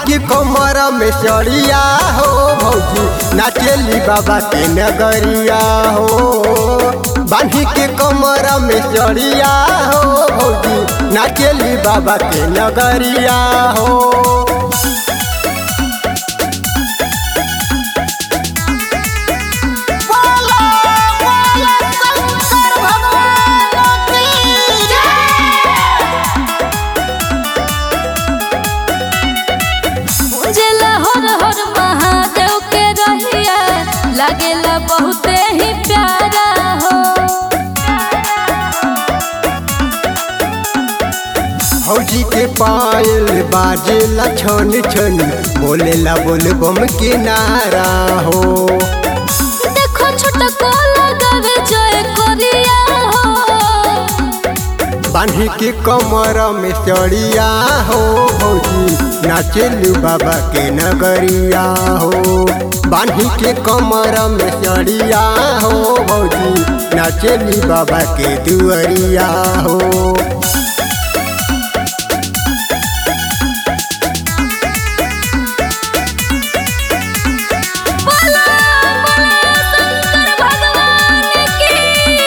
के कमर में चढ़िया हो भौजी नाचेली बाबा के नगरिया हो बांधी के कमर में चढ़िया हो भौजी नाचेली बाबा के नगरिया हो बोलो बोलो शंकर भगवान की जय उजला हर हर महादेव के रहिया लागेला बहुते ही प्यारा हो भौजी के पायल बाजेला छन छन बोलेला बोल बम के नारा हो देखो छोटको लगावे जय कोरिया हो बांधी के कमर में चढ़िया हो भौजी नाचेलू बाबा के नगरिया हो बांधी के कमर में चढ़िया हो भौजी नाचेली बाबा के दुअरिया हो बोलो बोलो शंकर भगवान की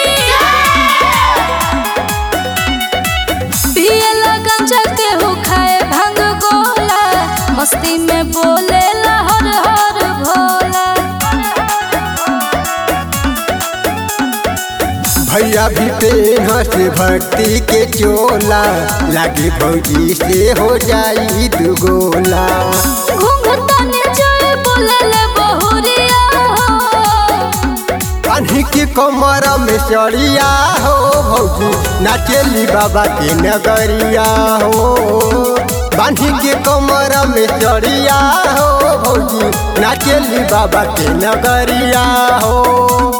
पियला गंजा के हो खाए भांग गोला मस्ती में बोले हर हर भोला भैया भी पेनस भक्ति के चोला लागे भौजी से हो जाई दुगोला घूंघटने जय बोले बहुरिया हो बांधी के कमर में चढ़िया हो भौजी नाचेली बाबा के नगरिया हो बांधी के कमर में चढ़िया हो भौजी नाचेली बाबा के नगरिया हो